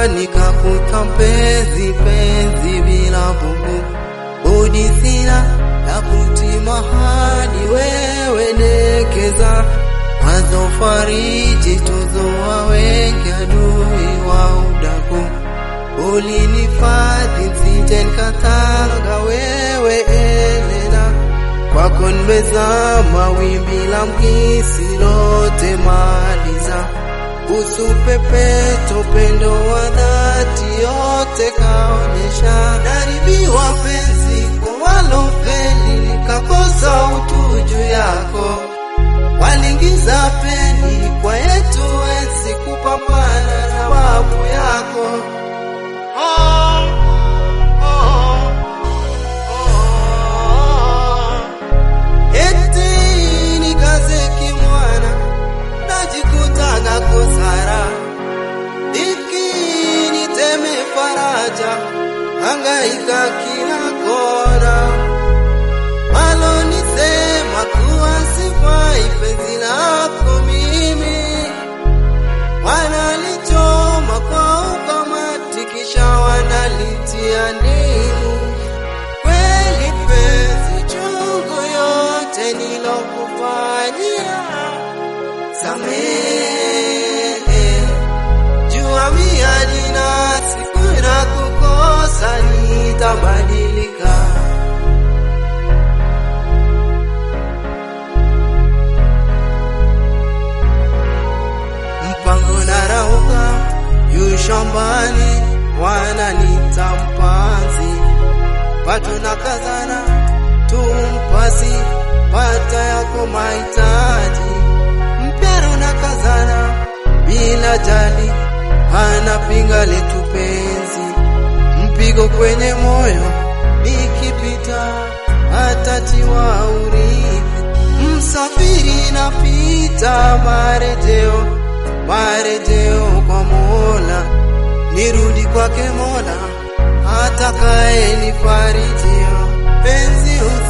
nikakuta mpenzi penzi bila bubu, budi sina la kutima hadi wewe nekeza mwanzo fariji tuzoa wengi adui wa udaku ulinifadhi nsije nikatanga wewe Elena kwako nimezama wimbi la mkisi lote maliza usupepeto pendo wa dhati yote kaonyesha daribiwa penzi kwa walofeli nikakosa utu juu yako walingiza peni kwa yetu wezi kupambana na babu yako oh, oh, oh. Eti nikazeki mwana najikutaga kosara iki niteme faraja hangaika kila kona walonisema kuwa sifai penzi lako mimi wanalichoma kwa ukamati kisha wanalitia ndimu kweli penzi chungu yote nilokufanyia samehe jua miadi na siku na kukosa nitabadilika mpango na rauka yu shambani wananita mpanzi pato na kazana tumpasi pata yako mahitaji mpero na kazana bila jali anapinga letu penzi mpigo kwenye moyo nikipita atatiwa urithi msafiri napita marejeo marejeo kwa Mola nirudi kwake Mola atakaye nifarijio penzi